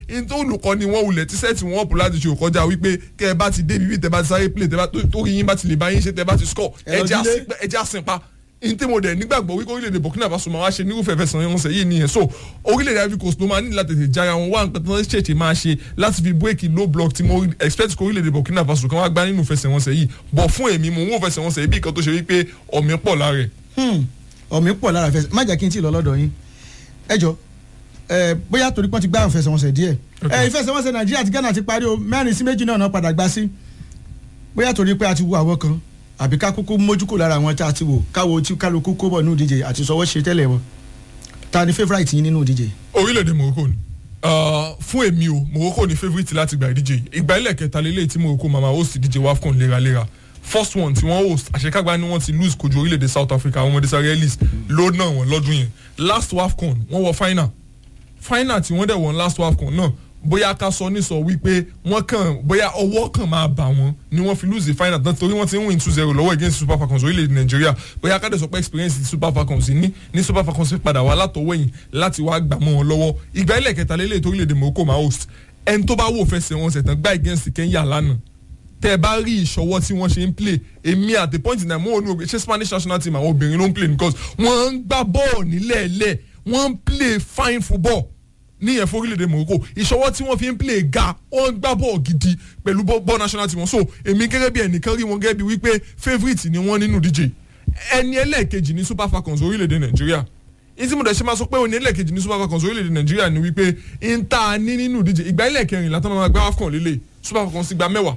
in tó olùkọ́ ni wọ́n wulẹ̀ tí sẹ́ẹ̀tì wọn ọ̀pọ̀ láti ṣe òkọjá wípé kẹ́ ẹ bá ti dé bíbí tẹ́ bá ti sáré play tẹ́ bá tó yín bá ti lè bá yín ṣe tẹ́ bá ti score Ẹ lọ jílé. ẹ já sinpa n tí mo dẹ̀ nígbàgbọ́ wípé orílẹ̀-èdè Burkina Faso máa wá ṣe nírúfẹ́ fẹsẹ̀ wọn ṣe yìí nìyẹn so orílẹ̀-èdè Ivory Coast ló máa ní láti tètè jára wọn wá nǹkan tó ń ṣèṣe máa ṣe láti fi bírèkì low block tí mo expect kó orílẹ̀-èdè Burkina Faso kan wá gbá nínú fẹsẹ̀ wọn ṣe yìí bọ̀ fún èmi mo ń wò fẹsẹ̀ wọn ṣe yìí bí nǹkan tó ṣe wípé ọ̀mí pọ̀ lára ẹ̀. Hmm, ọ̀mí pọ̀ lára fẹsẹ̀ má jẹ́ kí n tí ì lọ lọ́dọ̀ yín ẹ jọ ẹ bóyá torí pọ́n ti gbá ìfẹsẹ̀wọnsẹ̀ díẹ̀ ẹ ìfẹsẹ̀wọnsẹ̀ Nàìjíríà àti Ghana ti parí o mẹ́rin sí méjì náà náà padà gbá sí bóyá torí pé a ti wo àwọn kan àbí ká kúkú mójú kò lára àwọn tá a ti wò káwo tí kálukú kó bọ̀ nínú ìdíje àti sọwọ́ ṣe tẹ́lẹ̀ wọn ta ni favourite yín nínú ìdíje. orílẹ̀-èdè Morocco ni Ah, fún èmi o Morocco ni favourite láti gba ìdíje yìí ìgbà ilẹ̀ kẹta lélẹ̀ tí Morocco máa ma host ìdíje WAFCON léraléra first one tí wọ́n host àṣekágbá ni wọ́n ti lose kojú orílẹ̀-èdè South Africa àwọn ọmọdé Israelis ló náà wọ́n lọ́dún yẹn last WAFCON wọ́n wọ final final tí wọ́n dẹ̀ wọ́n last WAFCON náà bóyá ká sọ ní sọ wípé wọ́n kàn bóyá ọwọ́ kan máa bà wọ́n ni wọ́n fi lose the final tán torí wọ́n ti ń win two zero lọ́wọ́ against Super Falcons orílẹ̀-èdè Nàìjíríà bóyá ká dẹ̀ sọ pé experience ti Super Falcons ní ní Super Falcons fi padà wá látọwọ́ yìí láti wá gbà mọ́ wọn lọ́wọ́ ìgbà ilẹ̀ kẹta lélẹ̀ tó orílẹ̀-èdè Morocco máa host ẹni tó bá wò fẹsẹ̀ wọn ṣẹ̀tàn gbá against Kenya lánàá tẹ ẹ bá rí ìṣọwọ́ tí wọ́n ṣe ń play èmi at the point in time mo ò ní ògbé ṣé Spanish national team àwọn obìnrin ló ń play because wọ́n ń gbá bọ́ọ̀ nílẹ̀ẹ́lẹ̀ wọ́n ń play fine football níyẹn fún orílẹ̀-èdè Morocco ìṣọwọ́ tí wọ́n fi ń play ga wọ́n ń gbá bọ́ọ̀ gidi pẹ̀lú bọ́ọ̀ national team wọn so èmi gẹ́gẹ́ bí ẹnìkan rí wọn gẹ́gẹ́ bí wípé favourite ni wọ́n nínú díje ẹni ẹlẹ́ẹ̀kejì ní Super Falcons orílẹ̀-èdè Nàìjíríà ìtí mo dẹ̀ ṣe máa sọ pé òní ẹlẹ́ẹ̀kejì ní Super Falcons orílẹ̀-èdè Nàìjíríà ni wípé ń ta ní nínú díje ìgbà ẹlẹ́ẹ̀kẹrin látọ́ máa gbá AFCON lélẹ̀ Super Falcons ti gba mẹ́wàá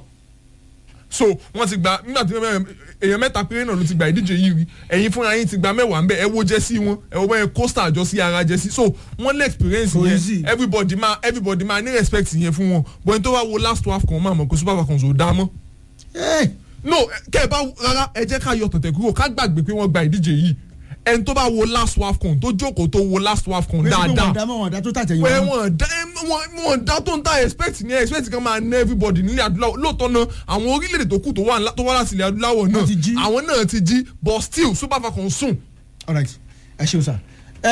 so wọ́n ti gba nígbà tí èèyàn mẹ́ta péré náà ló ti gba ìdíje yìí rí ẹ̀yin fúnra yín ti gba mẹ́wàá ń bẹ ẹ wo jẹ́sí wọn ẹ wo bẹ́ẹ̀ costa àjọ sí ara jẹ́sí so wọ́n lé experience Kò easy. yẹn everybody máa everybody máa ní respect yẹn fún wọn bọ́n tó wá wo last twelve kan máa mọ̀ pé Super Falcons ò dá mọ́ Hey, no kẹ́ ẹ bá rárá ẹ jẹ́ ká yọ tọ̀tẹ̀ kúrò ká gbàgbé pé wọ́n gba ìdíje yìí ẹni tó bá wo last WAFCON tó jókòó tó wo last WAFCON pé sí pé wọ́n dáadáa dá mọ́ wọn dá tó tàtẹ̀yìn pé wọn. wọn dá wọn wọn dá tó ń ta expect ní expect kan máa ná everybody nílẹ̀ adúláwọ̀ lóòótọ́ náà àwọn orílẹ̀-èdè tó kù tó wà ńlá- tó wá láti ilẹ̀ adúláwọ̀ náà Wọ́n ti jí. àwọn náà ti jí but still Super Falcons sùn. alright ẹ ṣeun sá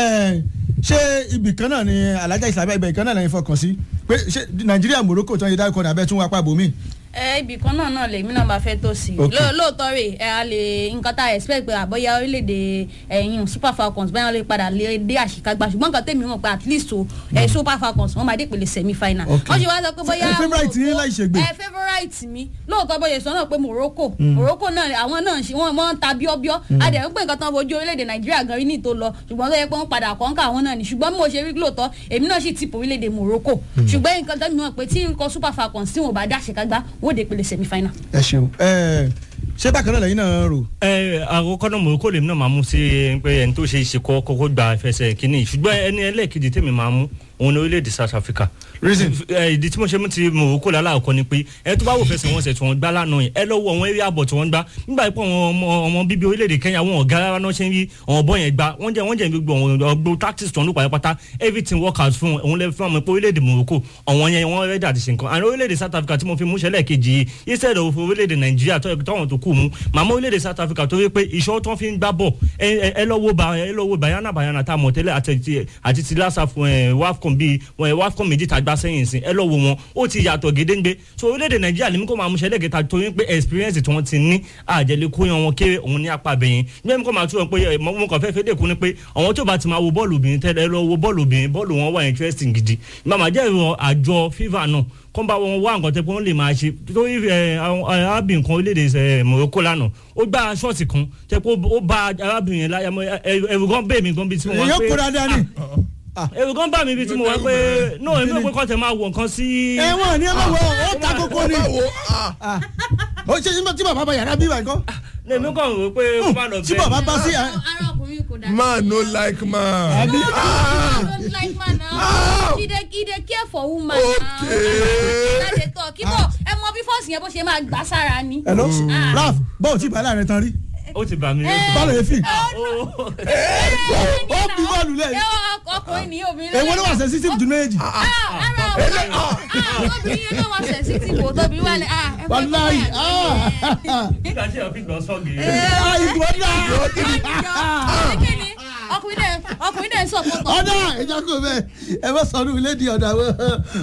ẹ ṣé ibì kan náà ni alájà ìsàbẹ̀ ibẹ̀ kan náà lẹ́yìn fọkàn sí pé ṣé Nàìjíríà Morocco tó ń yẹ dárúkọ ní abẹ́ tún wá pàbó mi. ẹ ibì kan náà náà lèmi náà máa fẹ́ tó sí i Ok. Ló- lóòótọ́ rè ẹ a lè nǹkan tá a expect pé àbọ̀yá orílẹ̀-èdè ẹ̀yìn Super Falcons báyọ̀ lè padà lè dé àṣekágbá ṣùgbọ́n nǹkan tèmi mọ̀ pé at least o ẹ Super Falcons wọ́n máa dé ìpele semi final Ok. wọ́n ṣe wá sọ pé bóyá Ẹ favourite yín láì ṣègbè. ẹ favourite mi lóòótọ́ bóyá sọ náà pé Morocco Morocco náà àwọn náà ṣe wọ́n wọ́n ń ta bíọ́bíọ́ adẹ̀ ń pè nǹkan tán fojú orílẹ̀-èdè Nàìjíríà gan rí ní tó lọ ṣùgbọ́n tó yẹ pé wọ́n padà kọ́ńkà àwọn náà ni ṣùgbọ́n bí mo ṣe rí lóòótọ́ èmi náà sì tìpọ̀ orílẹ̀-èdè Morocco ṣùgbọ́n nǹkan tẹ́mi mọ̀ pé tí nǹkan Super Falcons tí wọn ò bá dá àṣekágbá wọ́n ò dé ìpele semi final. ẹ ṣeun ẹ ṣé bákan náà lẹ́yìn náà rò. ẹ àkọ́kọ́ náà Morocco lèmi náà máa mú sí pé ẹni tó ṣe é ṣe kọ́ kọ́kọ́ gba ìfẹsẹ̀ kínní ṣùgbọ́n ẹni ẹlẹ́ẹ̀kejì tèmi máa mú òun ní orílẹ̀-èdè South Africa. Reason? ẹ ìdí tí mo ṣe mú ti Morocco lálàkọ́ ni pé ẹ tó bá wò fẹsẹ̀ wọn ṣẹ̀ tí wọ́n gbá lánàá yẹn ẹ lọ́wọ́ àwọn eré àbọ̀ tí wọ́n gbá nígbà pé àwọn ọmọ ọmọ bíbí orílẹ̀-èdè Kenya wọn ọ̀gá rárá náà ṣe ń rí àwọn ọ̀bọ yẹn gbá wọ́n jẹ́ wọ́n jẹ́ gbogbo àwọn ọgbó tactics tó ń lò pàápàá everything work out fún òun lè fún ọmọ pé orílẹ̀-èdè Morocco àwọn yẹn wọ́n rẹ́dí àti ṣe nǹkan àwọn orílẹ̀-èdè South Africa tí mo fi mú ṣẹlẹ̀ kejì yìí instead of orílẹ̀-èdè Nàìjíríà tó tọ́wọ́n tó kù mú màmá orílẹ̀-èdè South Africa tó rí pé ìṣọ́ tó fi ń gbá bọ̀ ẹ ẹ- ẹ lọ́wọ́ bá ẹ lọ́wọ́ bayana bayana tá a mọ̀ tẹ́lẹ̀ àti ti àti ti lásà fún ẹ wafcon bíi ẹ wafcon méjì tá a gbá sẹ́yìn sí ẹ lọ́wọ́ wọn ó ti yàtọ̀ gédéńgbé so orílẹ̀-èdè Nàìjíríà lèmi kò máa mú ṣẹlẹ̀ kẹta torí pé experience tí wọ́n ti ní àjẹlẹ̀ kó yan wọn kéré òun ní apá bẹ̀yìn gbẹ́mi kò máa tún wọn pé ẹ, mo mo kàn fẹ́ fẹ́ dẹ́kun ni pé àwọn tó bá ti máa wo bọ́ọ̀lù obìnrin tẹ́lẹ̀ ẹ lọ wo bọ́ọ̀lù obìnrin bọ́ọ̀lù wọn wà interesting gidi màmá jẹ́ ìrọ̀ àjọ FIFA náà kọ́ bá wọn wá nǹkan tẹ́ pé wọ́n lè máa ṣe torí ẹ, àwọn arábìnrin kan orílẹ̀-èdè ẹ, Morocco lánàá ó gbá ṣọ́ọ̀tì kan tẹ́ pé ó bá arábìnrin yẹn láyà mọ́ ẹ- ẹ̀rù gan bẹ́ẹ̀ mi gan bíi tí mo wá èyàn kó pé dáadáa ni. ẹ̀rù gan bá mi bíi tí mo wá pé no èmi ò pé kọ́ tẹ̀ máa wọ̀ nǹkan sí. ẹ̀wọ̀n ni ẹ má wọ ó ta kókó ni. báwo ah, Ah. ó ṣe tí bàbá bá yàrá bí wà nǹkan. lèmi kàn rò pé kó má lọ tí bàbá bá sí. ara ọkùnrin kò dá. man no like man. Àbí? Ah, don't like man now. Ah. he dey he dey care for woman Okay. now. láti tọ́ kí bọ̀ ẹ mọ bí fọ́ọ̀sì yẹn bó ṣe máa gbà sára ni. hello Ah. raf bọ́ọ̀ tí bàálà rẹ tán rí. ó ti bà mí lójú. bọ́ọ̀lù yẹn fi. Ó- ó bí bọ́ọ̀lù lẹ̀. ẹ ọ- ọkùnrin ní obìnrin. èwo ló wà sensitive jù méjì. Ah, ara ọkùnrin ah obìnrin yẹn náà wà sensitive o tóbi wà ní ah ẹ fẹ́ kọ́ wàláyì báyà nígbà tí ẹ fi gbọ́ sọ́ọ̀gì. ìbò ọ̀dà ọkùnrin dẹ̀ ọkùnrin dẹ̀ ń sọ̀kọ́tọ̀. ọ̀dà ẹ̀jẹ̀ kò bẹ́ẹ̀ ẹ bá sọ̀rọ̀ ilé di ọ̀dà wọ́n.